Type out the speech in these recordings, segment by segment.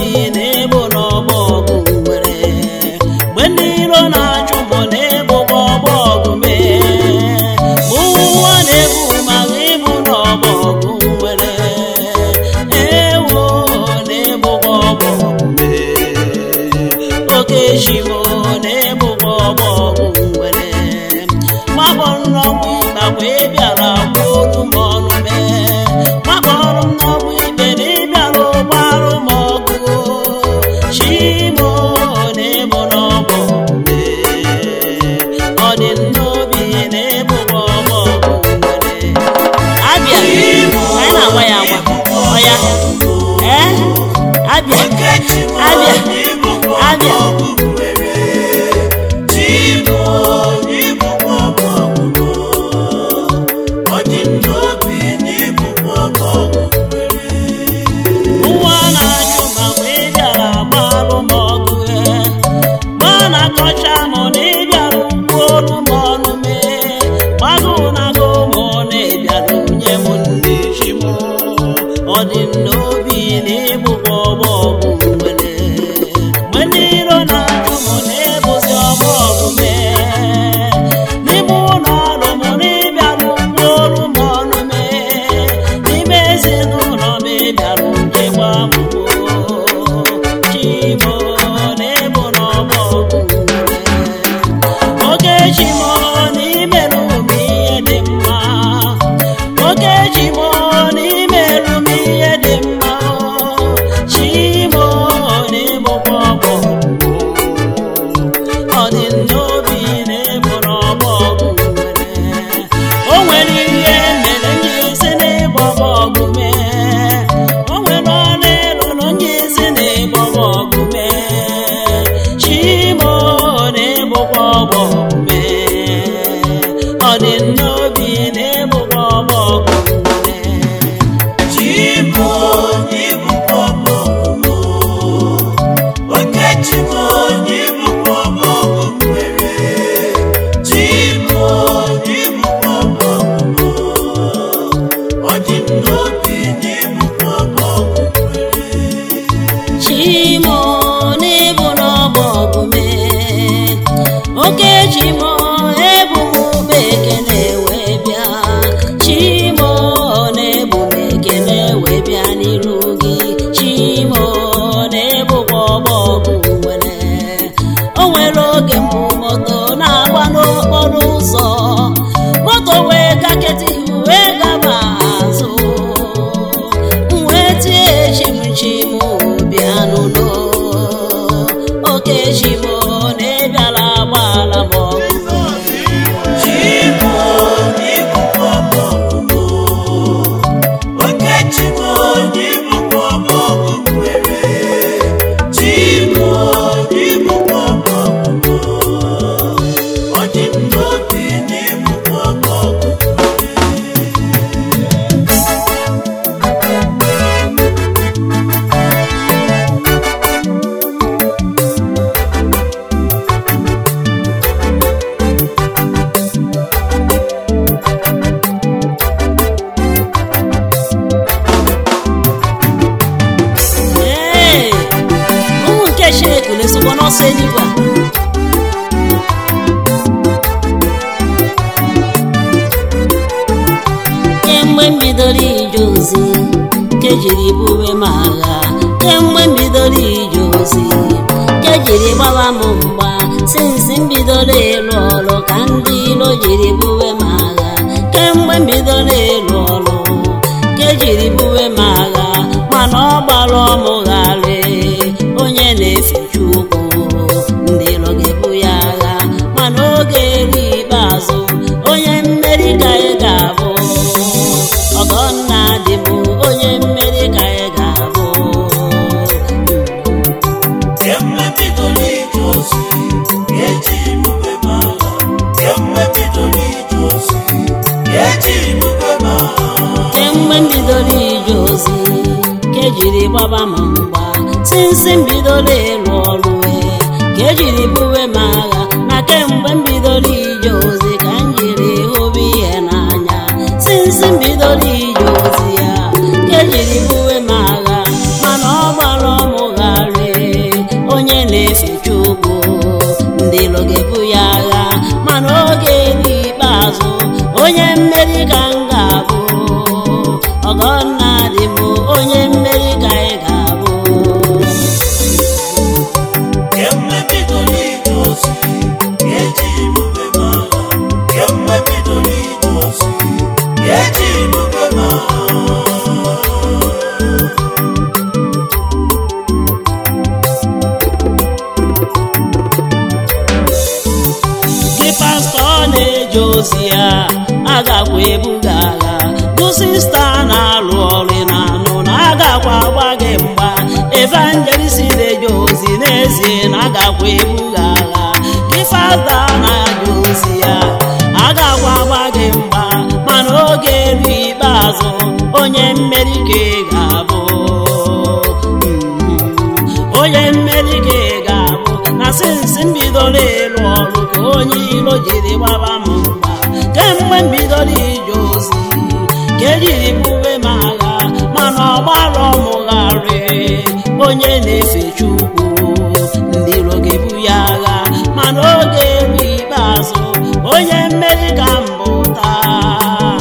n'obi na-egbo n'ọgbọ ọgụ nwere mgbe ndị iro na-achụ mụ na-egbokwa ọgbọ ọgụ mee mgbe ụwa na-egbu maka ịbụ n'ọgbọ ọgụ nwere ewo na-egbokwa ọgbọ ọgụ mee oke shimo na-egbokwa ọgbọ ọgụ nwere makpọrọ n'ọgbụ ịgbakwa ịbịara gburu m ọnụ mee makpọrọ m n'ọgbụ ikpe na ịbịara gbarụ m ọgụ shimo na-egbo n'ọgbọ mee ọ dị n'obi na-egbokwa ọgbọ ọgụ nwere abịa anyị na-agwa ya agwa ọya ee abịa abịa abịa nwa na-achụ ma mgbe ị bịara gbalụ m ọgụ ee ma na-akọcha m na ị bịara kwuolu m ọnụ mee gbagụ na go m na ịbịara nye m nne chi m ọ dị m n'obi na ịbụkwa ọgbọ ọgụ nwere mgbe ndị iro na-achụ m na-ebuzi ọgbọ ọgụ mee n'ime ụlọ ọrụ m na ịbịara kwuolu m ọnụ mee n'ime ezinụlọ m ịbịara nyekwa m chimo na-egbo n'ọgbọ ọgụ nwere oke chimo n'imerụ m ihe dị mma oke chimo n'imerụ m ihe dị mma chimo na-egbokwa ọgbọ ọ dị n'obi na-egbo n'ọgbọ ọgụ nwere o nwere ihe mere ndị isi na-egbo ọgụ mee o nwere ọrụ elu na onye isi na-egbo ọgụ mee chimo na-egbokwa ọgbọ ọgụ mee ọ dị n'obi na-egbokwa ọgbọ ọgụ nwere chimo n'ịbụ n'ọgbọ ọgụ mee oke chimo ebu m ube ekene wee bịa chimo na-ebu m ekene wee bịa n'iru gị chimo na-ebukwa ọgbọ ọgụ nwere o nwere oge mbụ moto na-agba n'okporo ụzọ moto wee gaketi wee gaba azụ wee tie chimchim bịa n'ụlọ oke chimo na-ebiala agbaala m ọgụ Ee, ụmụ nke Chineke na-esokwa n'ọsọ eluigwe a. kemgbe m bidoro ije ozi nke jiri buwe m agha kemgbe m bidoro ije ozi nke jiri gbawa m mgba sinsi m bidoro ịlụ ọrụ ka ndị ilo jiri buwe m agha kemgbe m bidoro ịlụ ọrụ nke jiri buwe m agha mana ọ gbara ọmụgharị onye na-efe Chukwu ndị ilo ga-ebu ya agha mana oge eru ikpeazụ onye mmeri ka ị ga-abụ ọgọnna dị m onye mmeri ka ị ga-abụ kemgbe m bidoro ije ozi ka ejiri gbaba m mgba sinsi m bidoro ịlụ ọrụ wee ka ejiri buwe m agha na kemgbe m bidoro ije ozi ka m jiri hụba ihe n'anya sinsi m bidoro ije ozi ya ka ejiri buwe m agha mana ọ gbara ọmụgharị ozi ya agakwa ebuga agha bụ sista na-alụ ọrụ na anụ na agakwa agba gị mgba evangelist na-eje ozi n'ezie na agakwa ebuga agha gị fada na-aja ozi ya agakwa agba gị mgba mana oge eru ikpeazụ onye mmeri ka ị ga-abụ onye mmeri ka ị ga-abụ na sinsi mbidoro ịlụ ọrụ ka onye iro jiri gbaba m mgba kemgbe mbidoro ije ozi ka ejiri bube m agha mana ọgbara ọmụgharị onye na-efe chukwu ndị iro ga-ebu ya agha mana oge eru ikpeazụ onye mmeri ka mbụ taa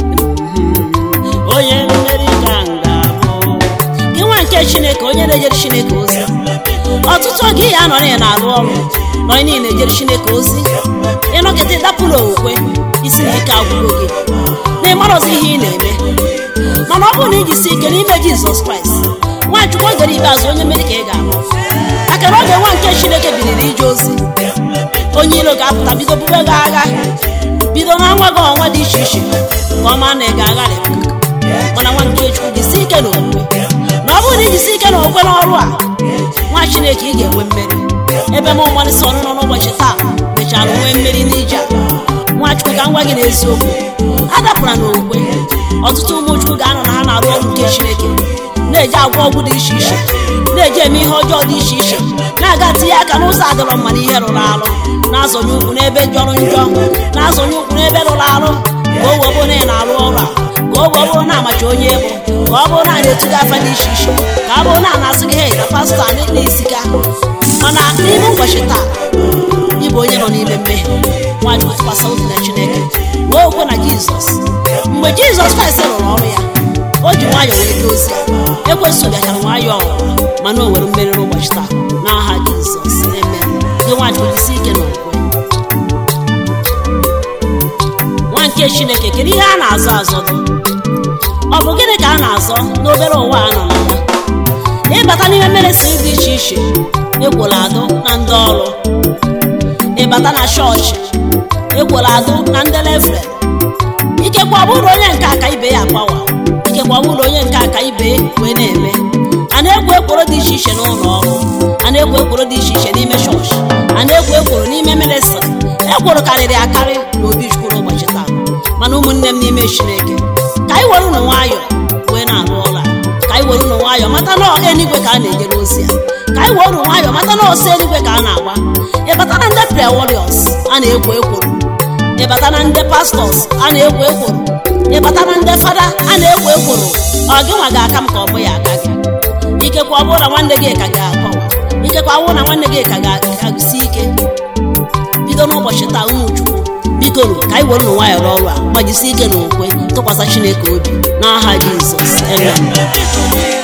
onye mmeri ka m ga-abụ gị nwa nke chineke onye na-ejere chineke ozi ọtụtụ oge ya anọ na na-arụ ọrụ nọ niile ejere chineke ozi ịnọgide dapụ n'okwukwe isi na ike agwụgo gị na ịmara ọzọ ihe ị na-eme mana ọ bụrụ na iji si ike n'ime jizọs kraịst nwachukwu ogere ikpeazụ onye mmeri ka ị ga-abụ aka na oge nwa nke chineke biliri ije ozi onye iro ga-apụta bido bube gị agha bido na nwa gị ọnwa dị iche iche ka ọ maa na ị ga-agharị mana nwa nke chukwu jisi ike na okwukwe na ọ bụrụ na ijisi ike na okwukwe n'ọrụ a nwa chineke ị ga-enwe mmeri ebe m nwarịsị ọrụ nọ n'ụbọchị taa mechara nwee mmeri n'ije a nwachukwu ka m gwa gị n'eziokwu adapụra n'okwukwe ọtụtụ ụmụ chukwu ga-anọ na ha na-arụ ọrụ nke chineke na-eji agwọ ọgwụ dị iche iche na-eji eme ihe ọjọọ dị iche iche na-aga tinye aka n'ụzọ adịrọ mma na ihe rụrụ arụ na-azọnye ụkwụ n'ebe jọrọ njọ na-azọnye ụkwụ n'ebe rụrụ arụ ka o wee bụrụ na ị na-arụ ọrụ a ka o wee bụrụ na amacha onye bụ ka ọ bụrụ na a na-etu gị afa dị iche iche ka ọ bụrụ na a na-asị gị hei ka pastọ a na-esi ga mana n'ime ụbọchị taa ịbụ onye nọ n'ime mmehie nwanyị tụkwasị obi na chineke wee okwe na jizọs mgbe jizọs kraịst rụrụ ọrụ ya o ji nwayọọ wee jee ozi ya ekwesị bịachara nwayọọ ọnwụnwa mana o nwere mmeri n'ụbọchị taa n'aha jizọs amen gị nwanyị ojisi ike na okwe nwa nke chineke kedu ihe a na-azọ azọ dị ọ bụ gịnị ka a na-azọ n'obere ụwa a nọ na ya ịbata n'ime ministri dị iche iche egwola adụ na ndị ọrụ ịbata na chọọchị egwola adụ na ndị lefre ikekwe ọ bụrụ onye nke aka ibe ya agbawa ikekwe ọ bụrụ onye nke aka ibe wee na-eme a na-ekwo ekworo dị iche iche n'ụlọ ọrụ a na-ekwo ekworo dị iche iche n'ime chọọchị a na-ekwo ekworo n'ime ministri ekworo karịrị akarị n'obi chukwu n'ụbọchị taa mana ụmụnne m n'ime chineke ka anyị were ụnụ nwayọọ wee na-arụ ọrụ a ka anyị were ụnụ nwayọọ mata na eluigwe ka a na-ejere ozi ya ka anyị were ụnụ nwayọọ mata na ọsọ eluigwe ka a na-agba ịbata na ndị prayer warriors a na-ekwo ekworo ịbata na ndị pastọs a na-ekwo ekworo ịbata na ndị fada a na-ekwo ekworo ọ gị nwa ga-aka m ka ọ bụ ya aka gị ikekwe ọ bụrụ na nwanne gị ka ga-akọwa ikekwe ọ bụrụ na nwanne gị ka ga-agụsi ike bido n'ụbọchị taa ụmụ chukwu bikoro ka anyị were ụnụ nwayọọ n'ọrụ a gbajisi ike na okwe tụkwasị chineke obi n'aha jizọs amen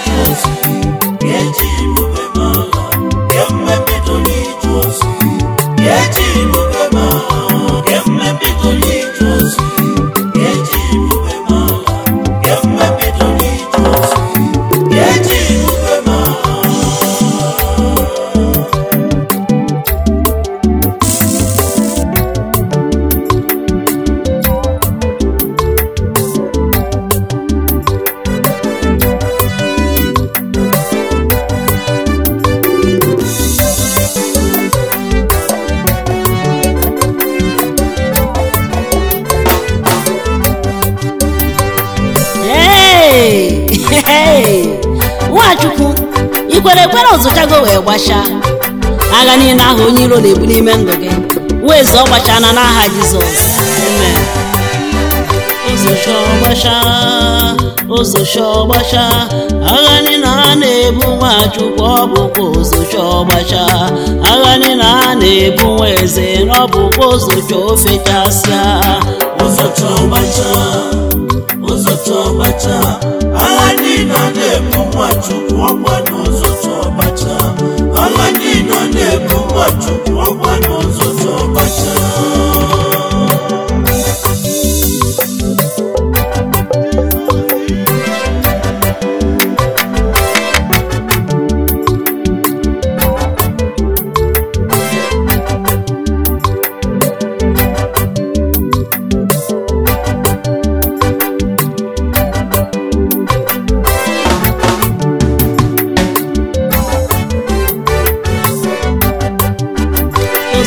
Hey! Hey! nwachukwu ikwere ekwere ọzụchago wee gbachaa agha niile ahụ onye iro na-ebu n'ime ndụ gị wee zụọ gbachaa na n'aha jizọs amen ụzọcha ọgbacha ụzọcha ọgbacha agha niile a na-ebu nwachukwu ọ bụkwa ụzọcha ọgbacha agha niile a na-ebu nwa eze na ọ bụkwa ụzọcha ofechasịa ụzọcha ọgbacha ụzọcha ọgbacha agha niile a na-ebu nwachukwu ọgba n'ụzọcha ọgbacha agha niile a na-ebu nwachukwu ọgba n'ụzọcha ọgbacha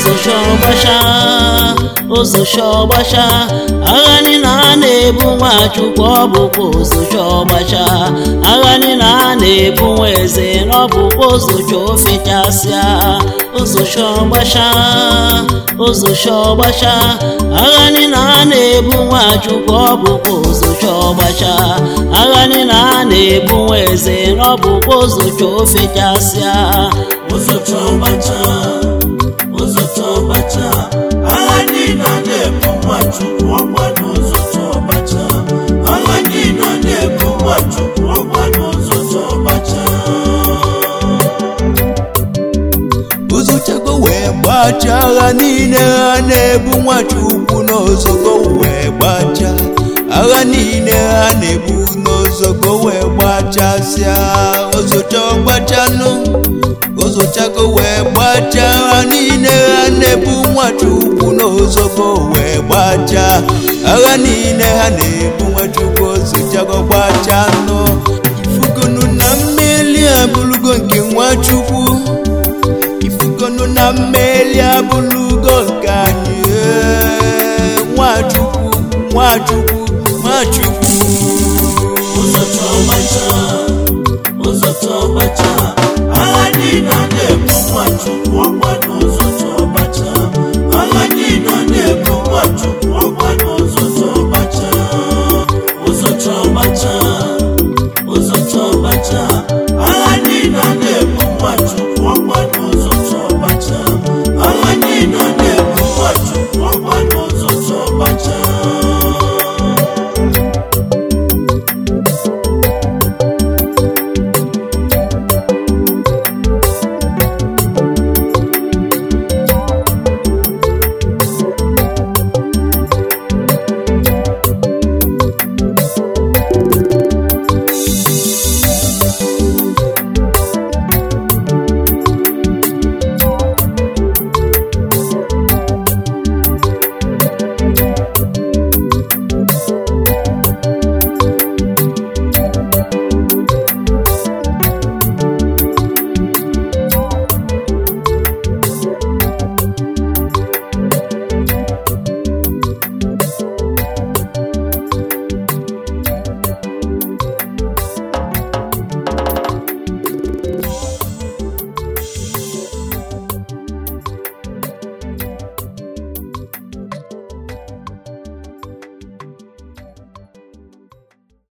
ụzọcha ọgbacha ụzọcha ọgbacha agha niile a na-ebu nwachukwu ọ bụkwa ụzọcha ọgbacha agha niile a na-ebu nwa eze na ọ bụkwa ụzọcha ofechasịa ụzọcha ọgbacha ụzọcha ọgbacha agha niile a na-ebu nwachukwu ọ bụkwa ụzọcha ọgbacha agha niile a na-ebu nwa eze na ọ bụkwa ụzọcha ofechasịa ụzọcha ọgbacha ụzọcha ọgbacha agha niile a na-ebu nwachukwu ọgba n'ụzọcha ọgbacha agha niile a na-ebu nwachukwu ọgba n'ụzọcha ọgbacha ụzọchago wee gbacha agha niile ha na-ebu nwachukwu n'ozogo wee gbacha agha niile ha na-ebu n'ozogo wee gbachasịa ụzọcha ọgbachanụ ụzọchago wee gbacha agha niile ha na-ebu nwachukwu n'ozogo wee gbacha agha niile ha na-ebu nwachukwu ụzọchago gbachanụ ifugonu na mmeli abụrụgo nke nwachukwu ifugonu na mmeli abụlugo nke anyị ee, nwachukwu nwachukwu nwachukwu ụzọcha ọgbacha ụzọcha ọgbacha